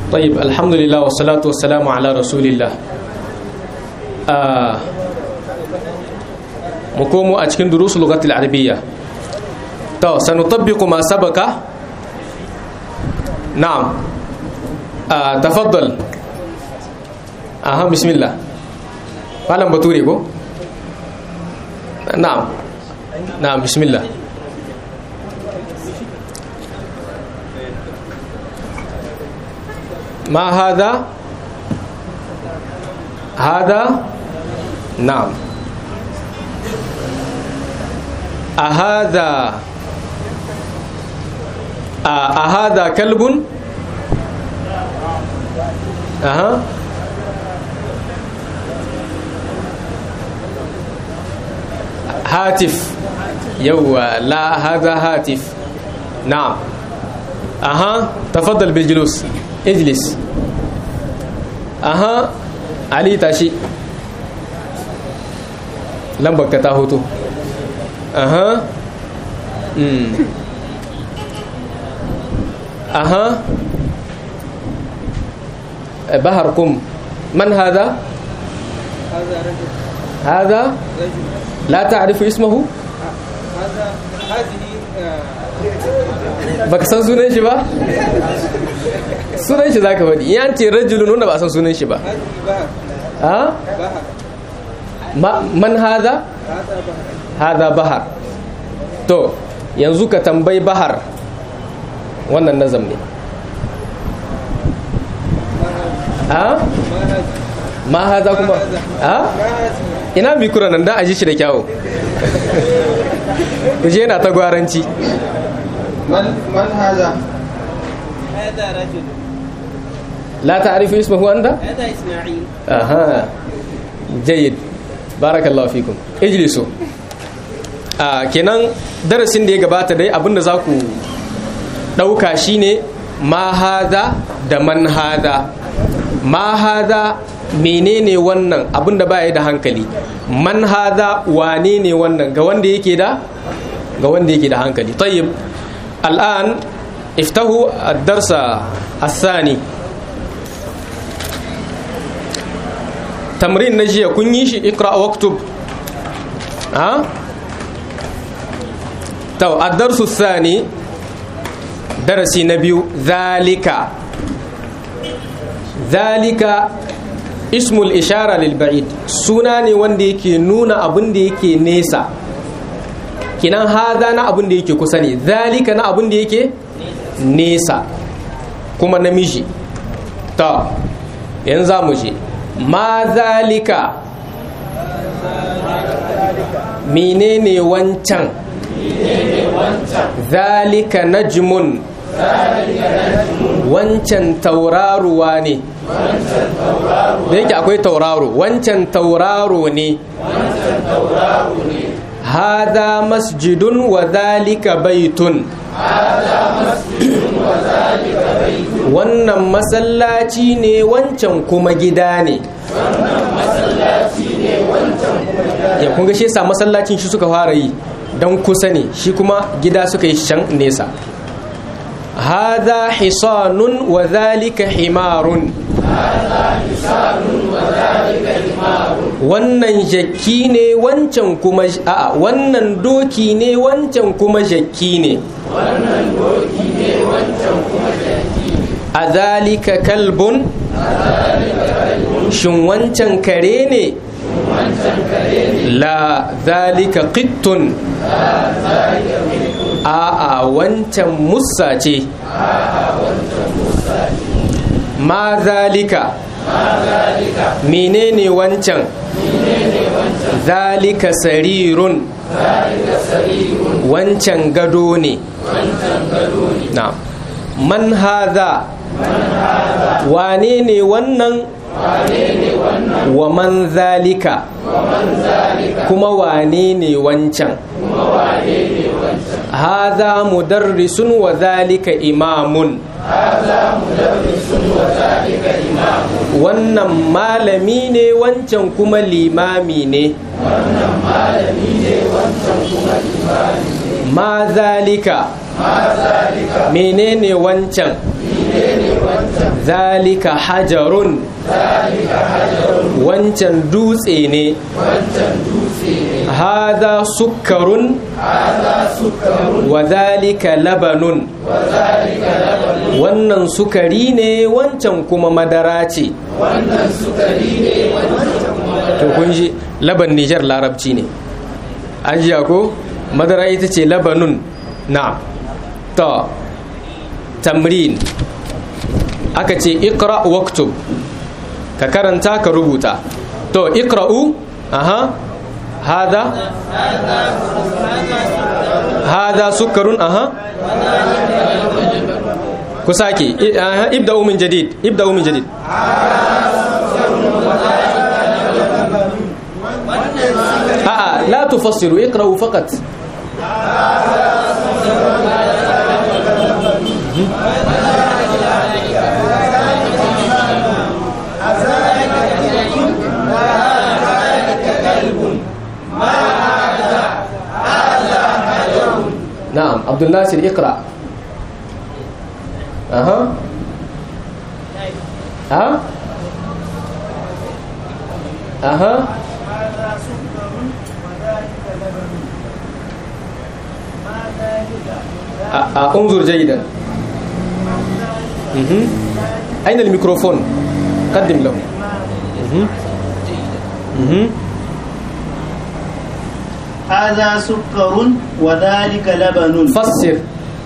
طيب الحمد لله والصلاة والسلام على رسول الله مكومو أتكن دروس اللغة العربية تو سنطبق ما سبق نعم آه تفضل أها بسم الله فعلا بطوري كو نعم نعم بسم الله ما هذا هذا نعم أهذا أهذا كلب أها هاتف يو لا هذا هاتف نعم أها تفضل بالجلوس اجلس أها علي تاشي لمبك تاهوتو أها أمم أها بهركم من هذا هذا رجل هذا رجل لا تعرف اسمه هذا هذه آه، baka san sunan shi ba sunan shi zaka faɗi yan ce rajulun wanda ba san sunan shi ba هذه بهر ha بهر Ma- man hada هذا بهر hada bahar to yanzu ka tambayi bahar wannan nazam ne ha ما هذا ma hada kuma ha ما هذه ina mikro nan da aji shi da kyawu kuje yana ta gwaranci من من هذا هذا رجل la ta'rifu ismahu anta هذا إسماعيل aha jayyid barakallahu fikum ijlisu a kenan darasin da ya gabata dai abinda za ku ɗauka shine ma hada da man hada ma hada menene wannan abinda baya da hankali man hada wane ne wannan ga wanda yake da ga wanda yake da hankali tayyib al'an iftahu ad-darsa الثاني tamrin na jiya kun yi shi ikra waktub ha to ad-darsu thani darasi na biyu zalika zalika ismul ishara lil ba'id suna ne wanda yake nuna abin da yake nesa kinan haza na abin da yake kusa ne zalika na abin da yake nesa kuma namiji ta yanzu za mu je ma zalika menene wancan zalika najmun wancan tauraruwa ne da yake akwai tauraro wancan tauraro ne hada masjidun wa zalika baitun wannan masallaci ne wancan kuma gida ne ya kunga shi yasa masallacin shi suka fara yi don kusa ne shi kuma gida suka yi can nesa hada hisanun wa zalika himarun wannan jakki ne wancan kuma a'a wannan doki ne wancan kuma jakki ne a zalika kalbun shin wancan kare ne la zalika qittun a'a wancan musa ce ma zalika menene wancan zalika sarirun wancan gado ne na man haza wane ne wannan wa man zalika kuma wane ne wancan haza mudarrisun wa zalika imamun wannan malami ne wancan kuma limami ne ma zalika menene wancan zalika hajarun wancan dutse ne hada sukkarun wa zalika labanun wannan sukari ne wancan kuma madara ce to kun ji laban nijar larabci ne an ji ko madara ita ce labanun na ta tamrin aka ce ikra waktub ka karanta ka rubuta to ikra'u aha hada hada sukarun aha ku sake ibda'u min jadid ibda'u min jadid a'a la tufassiru ikra'u faqat نعم عبد الناصر اقرا اها ها اها أ- أ- انظر جيدا مهم. اين الميكروفون قدم له مهم. مهم. هذا سكر وذلك لبن فسر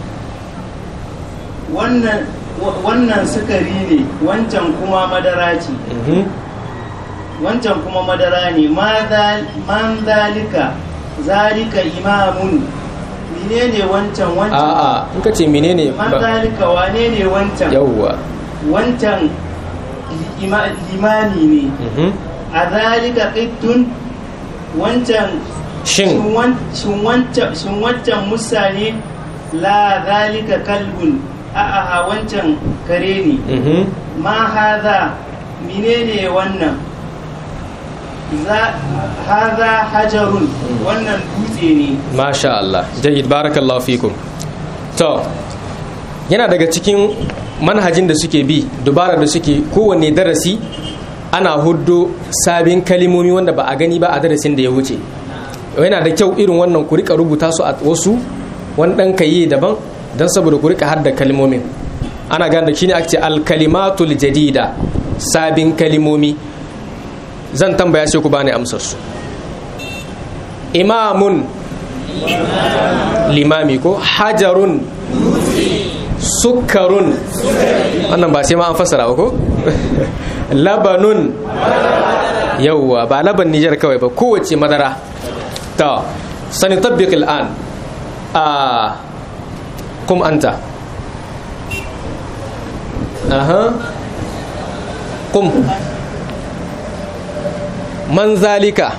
wannan wannan sukari ne wancan kuma madara ce مهم. wancan kuma madara ne ma zal- man zalika zalika imamun menene wancan wancan a'a in ka ce menene man ba zalika wane ne wancan yawwa wancan ima- limani ne Mhm. a zalika qittun wancan shin wan- shin wancan shin wancan musa ne la zalika kalbun a'a wancan kare ne Mhm. ma haza menene wannan za haza hajarun wannan dutse ne masha Allah jayyid barakallahu fikum to yana daga cikin manhajin da suke bi dubara da suke kowanne darasi ana huddo sabin kalimomi wanda ba a gani ba a darasin da ya wuce yana da kyau irin wannan ku rika rubuta su a wasu wani dan kayi daban don saboda ku rika hadda kalimomin ana gane da shine ake ce al-kalimatul jadida sabin kalimomi zan tambaya sai ku bani amsar su imamun limami ko hajarun sukarun wannan ba sai ma an fassara ba ko labanun yauwa ba laban nijar kawai ba kowace madara ta sani tabbik al'an a kum anta aha kum man zalika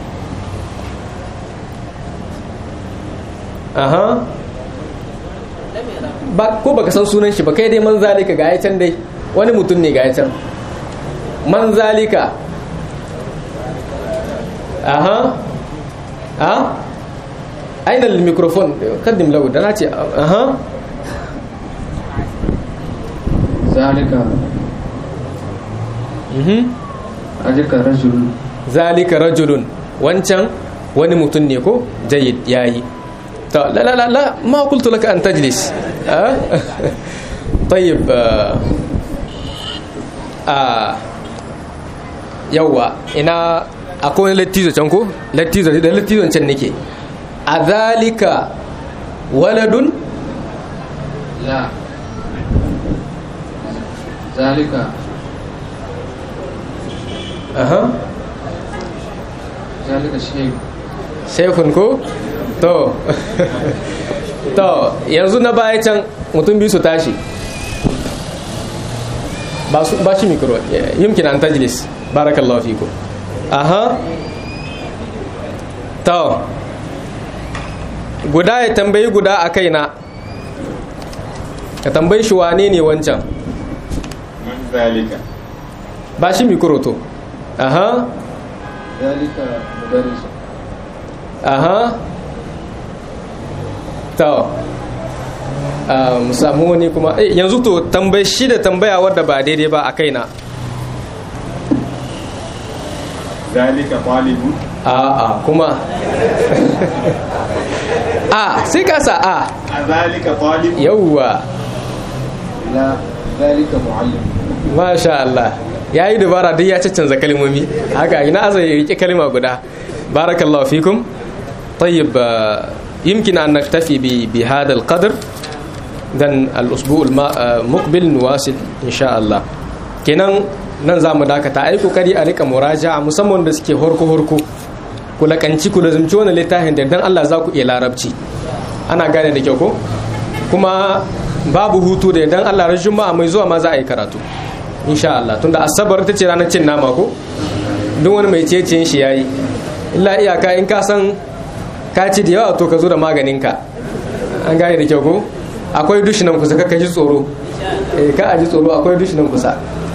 aha ba ko baka san sunan shi ba kai dai man zalika ga can dai wani mutum ne ga can man zalika aha ha aina al-microphone kaddim lahu da nace aha zalika mhm ajika rajulun zalika rajulun wancan wani mutum ne ko jayyid yayi to la la la la ma qultu laka an tajlis ah طيب آه آه yawa ina akwai wani lattizo can ko lattizo da lattizon can nake a zalika waladun la zalika aha zalika shay shekun ko to to yanzu na baya can mutum biyu su tashi ba su ba shi mikro yumkin an tajlis barakallahu fiku aha to guda ya tambayi guda a kaina ka tambayi shi wane ne wancan من ذلك ba shi mikro to aha zalika mudarris aha to Ah, mu samu wani kuma eh, yanzu to tambayi shi da tambaya wadda ba daidai ba a kaina zalika talibun a'a kuma a sai ka sa a a zalika talibun yauwa la zalika muallim masha Allah ya yi dubara duk ya canza kalmomi haka ina azai ya rike kalma guda barakallahu fikum طيب آه، يمكن أن نكتفي ب- بهذا القدر dan الأسبوع الما- آه، مقبل نواصل إن شاء الله kenan nan za mu dakata ai kokari a rika muraja'a musamman da suke horko horko ku lakanci ku lazumci wannan littafin da dan Allah za ku iya larabci ana gane da kyau ko kuma babu hutu da dan Allah ran juma'a mai zuwa ma za a yi karatu insha Allah tunda asabar ta ce ranar cin nama ko duk wani mai ciye shi yayi illa iyaka in ka san ka ci da yawa to ka zo da maganinka an gane da kyau ko akwai dushi nan kusa ka ji tsoro eh ka aji tsoro akwai dushi nan kusa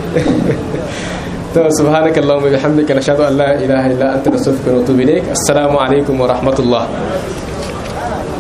to subhanaka allahumma bihamdika nashhadu an la ilaha illa anta nastaghfiruka wa natubu ilaik assalamu alaikum wa rahmatullah